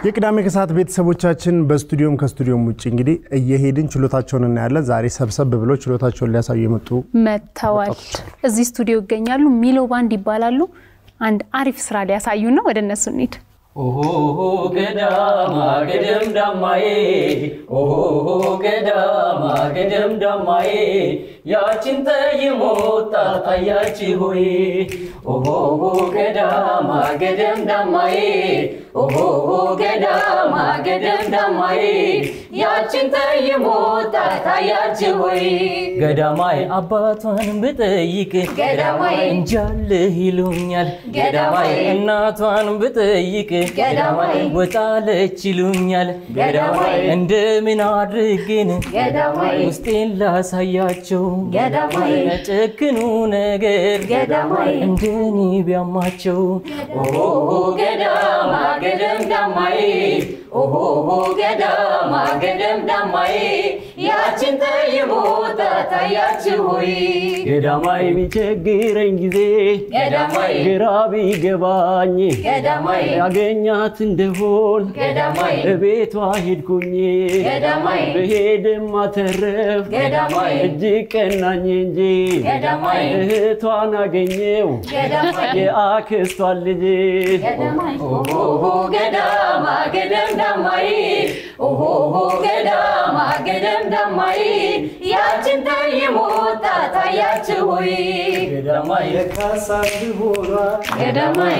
የቅዳሜ ከሰዓት ቤተሰቦቻችን በስቱዲዮም ከስቱዲዮም ውጭ እንግዲህ እየሄድን ችሎታቸውን እናያለን። ዛሬ ሰብሰብ ብሎ ችሎታቸውን ሊያሳዩ የመጡ መጥተዋል። እዚህ ስቱዲዮ ይገኛሉ። ሚሎ ባንድ ይባላሉ። አንድ አሪፍ ስራ ሊያሳዩ ነው። ወደ እነሱ እንሂድ። ኦሆ ገዳማ ገደም ዳማዬ ኦሆ ገዳማ ገደም ዳማዬ ያችን ጠይሞ ጣጣያች ሆይ ኦሆ ገዳማ ገደም ዳማዬ ኦሆ ገዳማ ገደም ዳማዬ ያችን ጠይሞ ጣጣያች ሆይ ገዳማይ አባቷን ብጠይቅ ገዳማይ እንጃልህ ይሉኛል ገዳማይ እናቷን ብጠይቅ ገዳማይ ወጣለች ይሉኛል ገዳማይ እንደምን አድርጌን ገዳማይ ውስጤን ላሳያቸው ገዳማይ ጨክኑ ነገር ገዳማይ እንደኔ ቢያማቸው ኦሆ ገዳማ ገደም ዳማዬ ኦሆ ገዳማ ገደም ዳማዬ ያችን ጠይሞ ጣጣያች ሆይ ገዳማይ ቢቸግረኝ ጊዜ ገዳማይ ግራ ቢገባኝ ገዳማይ ያገኛት እንደሆን ገዳማይ እቤቷ ሄድኩኝ ገዳማይ ብሄድም አተረፍ ገዳማይ እጅግ ቀናኝ እንጂ ገዳማይ እህቷን አገኘው ገዳማይ የአክስቷን ልጅ ገዳማይ ኦሆ ገዳማ ገደም ዳማዬ ኦሆ ገዳማ ገደም ዳማዬ ያችን ጠይሞ ጣጣያች ሆይ ገዳማይ የካሳ ሆኗ ገዳማይ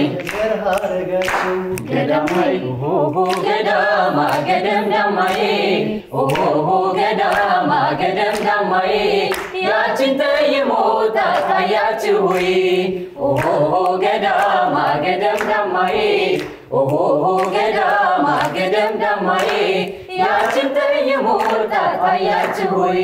ገዳማይ ኦሆ ገዳማ ገደም ዳማዬ ኦሆ ገዳማ ገደም ዳማዬ ያችን ጠይሞ ጣጣያች ሆይ ኦሆ ገዳማ ገደም ዳማዬ ኦሆ ገዳማ ገደም ዳማዬ ያችን ጠይሞ ጣጣያች ሆይ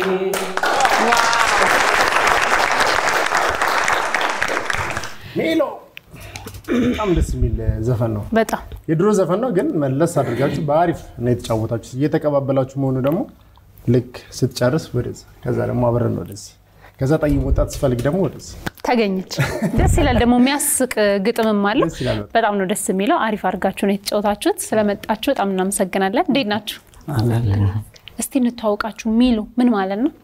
ሜሎ በጣም ደስ የሚል ዘፈን ነው። በጣም የድሮ ዘፈን ነው፣ ግን መለስ አድርጋችሁ በአሪፍ ነው የተጫወታችሁ። እየተቀባበላችሁ መሆኑ ደግሞ ልክ ስትጨርስ ወደዚህ፣ ከዛ ደግሞ አብረን ወደዚህ፣ ከዛ ጠይም ወጣት ስፈልግ ደግሞ ወደዚህ። ተገኘች። ደስ ይላል። ደግሞ የሚያስቅ ግጥምም አለው። ደስ ይላል በጣም። በጣም ነው ደስ የሚለው። አሪፍ አድርጋችሁ ነው የተጫወታችሁት። ስለመጣችሁ በጣም እናመሰግናለን። እንዴት ናችሁ? እስቲ እንተዋውቃችሁ። ሚሎ ምን ማለት ነው?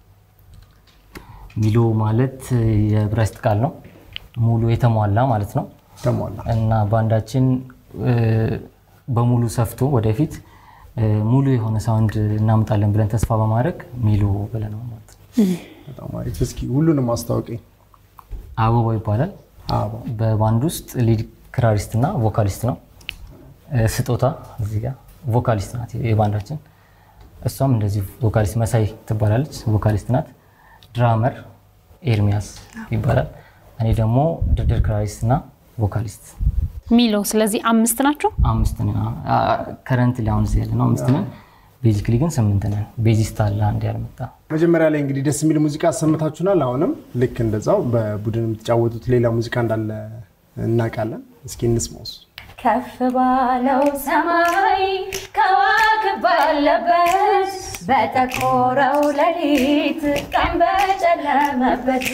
ሚሎ ማለት የዕብራይስጥ ቃል ነው። ሙሉ የተሟላ ማለት ነው ተሟላ እና ባንዳችን እ፣ በሙሉ ሰፍቶ ወደፊት እ፣ ሙሉ የሆነ ሳውንድ እናምጣለን ብለን ተስፋ በማድረግ ሚሎ ብለነው ማለት ነው። በጣም አሪፍ። እስኪ ሁሉንም አስታውቀኝ። አበባ ይባላል። አበባ በባንድ ውስጥ ሊድ ክራሪስት እና ቮካሊስት ነው። እ፣ ስጦታ እዚህ ጋር ቮካሊስት ናት የባንዳችን። እሷም እንደዚህ ቮካሊስት መሳይ ትባላለች፣ ቮካሊስት ናት። ድራመር ኤርሚያስ ይባላል። እኔ ደግሞ ድርድር ክራሪስት እና ቮካሊስት ሚሎ ስለዚህ አምስት ናችሁ። አምስት ነን። ከረንት ላይ አሁን እዚህ ያለ ነው አምስት ነን። ቤዚክሊ ግን ስምንት ነን። ቤዚስት አለ አንድ ያልመጣ መጀመሪያ ላይ እንግዲህ ደስ የሚል ሙዚቃ አሰምታችሁናል። አሁንም ልክ እንደዛው በቡድን የምትጫወቱት ሌላ ሙዚቃ እንዳለ እናውቃለን። እስኪ እንስማውስ። ከፍ ባለው ሰማይ ከዋክብ ባለበት በጠቆረው ሌሊት ቀን በጨለመበት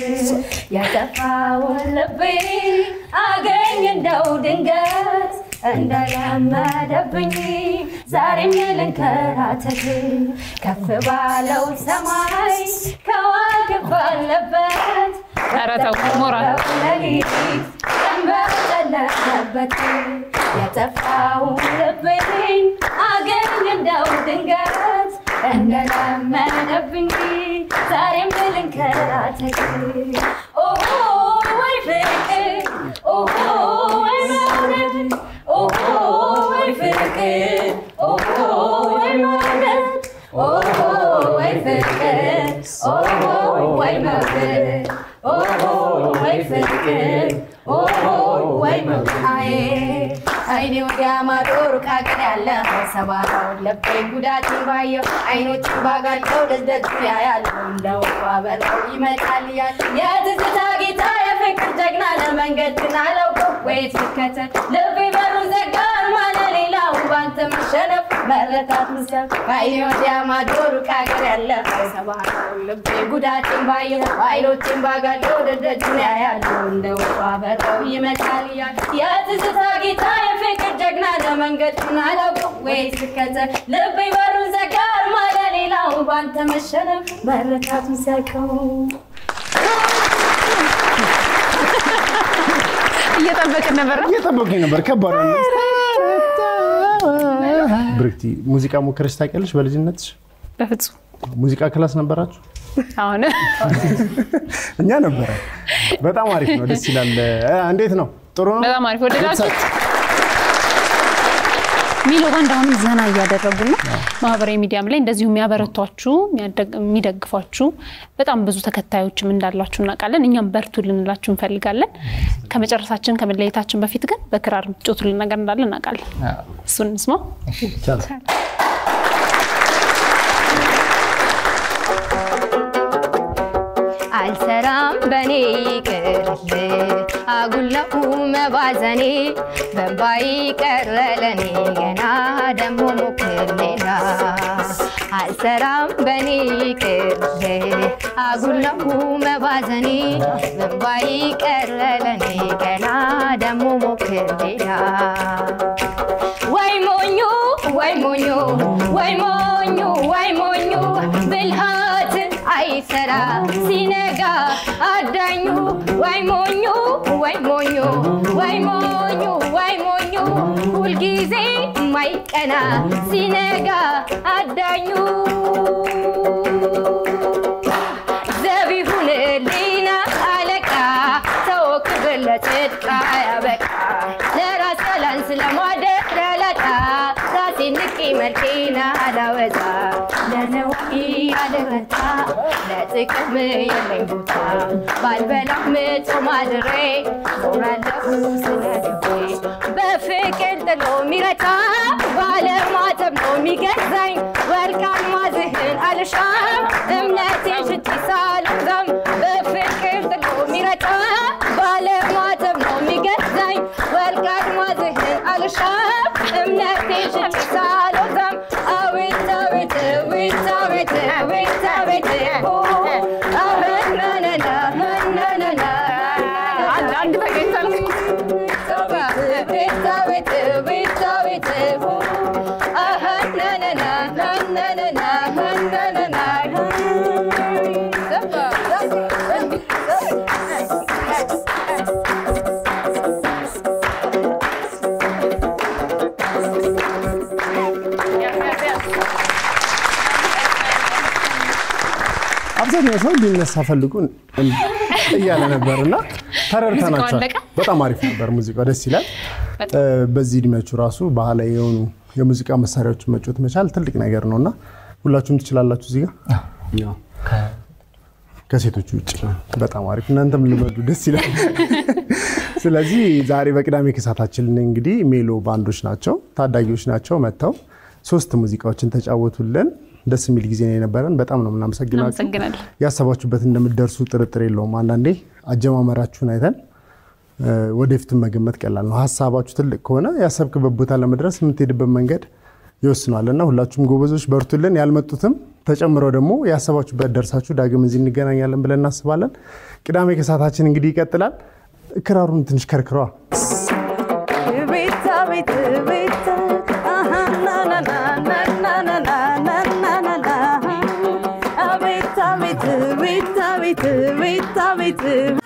የጠፋውን ልቤ አገኝ እንደው ድንገት እንደለመደብኝ ዛሬም ልንከራተት ከፍ ባለው ሰማይ ከዋክብ ባለበት ኧረ ተው ሞራል ሌሊት ቀን በጨለመበት የጠፋውን ልቤን አገኝ እንደው ድንገት እንደለመደብኝ ዛሬም ልንከራተት ኦሆ ወይ ፍቅር ኦሆ ወይ መውደድ ኦሆ ወይ ፍቅር ኦሆ ወይ መውደድ ኦሆ ወይ ፍቅር ኦሆ ወይ መውደድ ኦሆ ወይ ፍቅር ኦሆ ወይ መውደድ አይኔ ወዲያ ማዶ ሩቅ አገር ያለ ሰባራውን ለቤ ጉዳትን ባየው አይኖችን ባጋቸው ደስደስ ያያለው እንደ ወፏ በረው ይመጣል እያል የትዝታ ጌታ የፍቅር ጀግና ለመንገድ ግን አላውቀው ወይት ልከተል ልቤ በሩን ዘጋ ማለ ሌላው ባንተ መሸነፍ መረታት ምስል ከኢትዮጵያ ማዶ ሩቅ ሀገር ያለ ሰባለው ልቤ ጉዳትን ባየው ኃይሎችን ባጋለው ደደጁን ያያለው እንደ ወጡ አበራው ይመጣል እያል የትዝታ ጌታ የፍቅር ጀግና ለመንገዱን አላውቅም ወይ ስከተል ልቤ በሩን ዘጋ አርማ ለሌላው ባንተ መሸነፍ መረታቱን ሲያውቀው እየጠበቅን ነበር ነው። እየጠበቁኝ ነበር። ከባድ ነው። ብርክቲ ሙዚቃ ሞከረች ታውቂያለሽ? በልጅነትሽ በፍጹም ሙዚቃ ክላስ ነበራችሁ? አሁን እኛ ነበረ። በጣም አሪፍ ነው፣ ደስ ይላል። እ፣ እንዴት ነው? ጥሩ ነው። በጣም አሪፍ ወደዳችሁ። ሚሎ ባንድ አሁንም ዘና እያደረጉ ነው። ማህበራዊ ሚዲያም ላይ እንደዚሁ የሚያበረቷችሁ የሚያደግ- የሚደግፏችሁ በጣም ብዙ ተከታዮችም እንዳላችሁ እናውቃለን። እኛም በርቱ ልንላችሁ እንፈልጋለን። ከመጨረሳችን ከመለየታችን በፊት ግን በክራር የምትጮቱልን ነገር እንዳለ እናውቃለን። እሱን እንስማው። አልሰራም በኔ ይቅርል አጉለው መባዘኔ በንባይ ቀረለኔ ገና ደሞ ሞክር ሌላ አልሰራም በኔ ይቅርል አጉለው መባዘኔ በንባይ ቀረለኔ ገና ደሞ ሞክር ሌላ ወይ ሞኙ ወይ ሞኙ ወይ ሞኙ ወይ ሞኙ ብልሃት አይሰራ ሲነጋ አዳኙ ወይ ሞኙ ወይ ሞኙ ወይ ሞኙ ወይ ሞኙ ሁልጊዜ ማይቀና ሲነጋ አዳኙ ዘቢሁን ሊና አለቃ ሰው ክብር ለጽድቅ ያበቃ ለራስ ባላንስ ለማደር ያላጣ ራሴ ንቄ መልኬና አላወጣ ለነዋይ አልረታ ለጥቅም የለኝ ቦታ ባልበላም ጾም አድሬ ዞራለሁ ስለልቤ በፍቅር ጥሎ የሚረታ ባለማተብ ነው የሚገዛኝ ወርቅ አልማዝህን አልሻም እምነቴን ሽቲ ሳልዛም በፍቅር ጥሎ የሚረታ ባለማተብ ነው የሚገዛኝ ወርቅ አልማዝህን አልሻም እምነቴን ሽቲ ሳልዛም አቤት አቤት አቤት አቤት አቤት አቤት አቤት ናናና ናናና አንድ ተገኝታል ቤት አቤት ቤት አቤት አሃ ናናና ናናና ናናና አብዛኛው ሰው ሊነሳ ፈልጉ እያለ ነበር እና ተረድተናቸዋል። አለቀ? በጣም አሪፍ ነበር ሙዚቃው፣ ደስ ይላል። በጣም። እ፣ በዚህ እድሜያችሁ ራሱ ባህላዊ የሆኑ የሙዚቃ መሳሪያዎችን መጫወት መቻል ትልቅ ነገር ነው እና ሁላችሁም ትችላላችሁ እዚህ ጋር ከሴቶቹ ውጭ በጣም አሪፍ። እናንተም ልመዱ፣ ደስ ይላል። ስለዚህ ዛሬ በቅዳሜ ከሳታችን እንግዲህ ሜሎ ባንዶች ናቸው፣ ታዳጊዎች ናቸው። መጥተው ሶስት ሙዚቃዎችን ተጫወቱልን። ደስ የሚል ጊዜ ነው የነበረን። በጣም ነው የምናመሰግናችሁ። እናመሰግናለን። ያሰባችሁበት እንደምትደርሱ ጥርጥር የለውም። አንዳንዴ አጀማመራችሁን አይተን እ፣ ወደፊትን መገመት ቀላል ነው። ሀሳባችሁ ትልቅ ከሆነ ያሰብክበት ቦታ ለመድረስ የምትሄድበት መንገድ ይወስኗል እና ሁላችሁም ጎበዞች በርቱልን። ያልመጡትም ተጨምረው ደግሞ ያሰባችሁበት ደርሳችሁ ዳግም እዚህ እንገናኛለን ብለን እናስባለን። ቅዳሜ ከሰዓታችን እንግዲህ ይቀጥላል። ክራሩን ትንሽ ከርክረዋ ቤታ ቤት ቤታ አሃ ና ና ና ና ና ና ና ና ና ና አቤት አቤት ቤታ ቤት ቤታ ቤት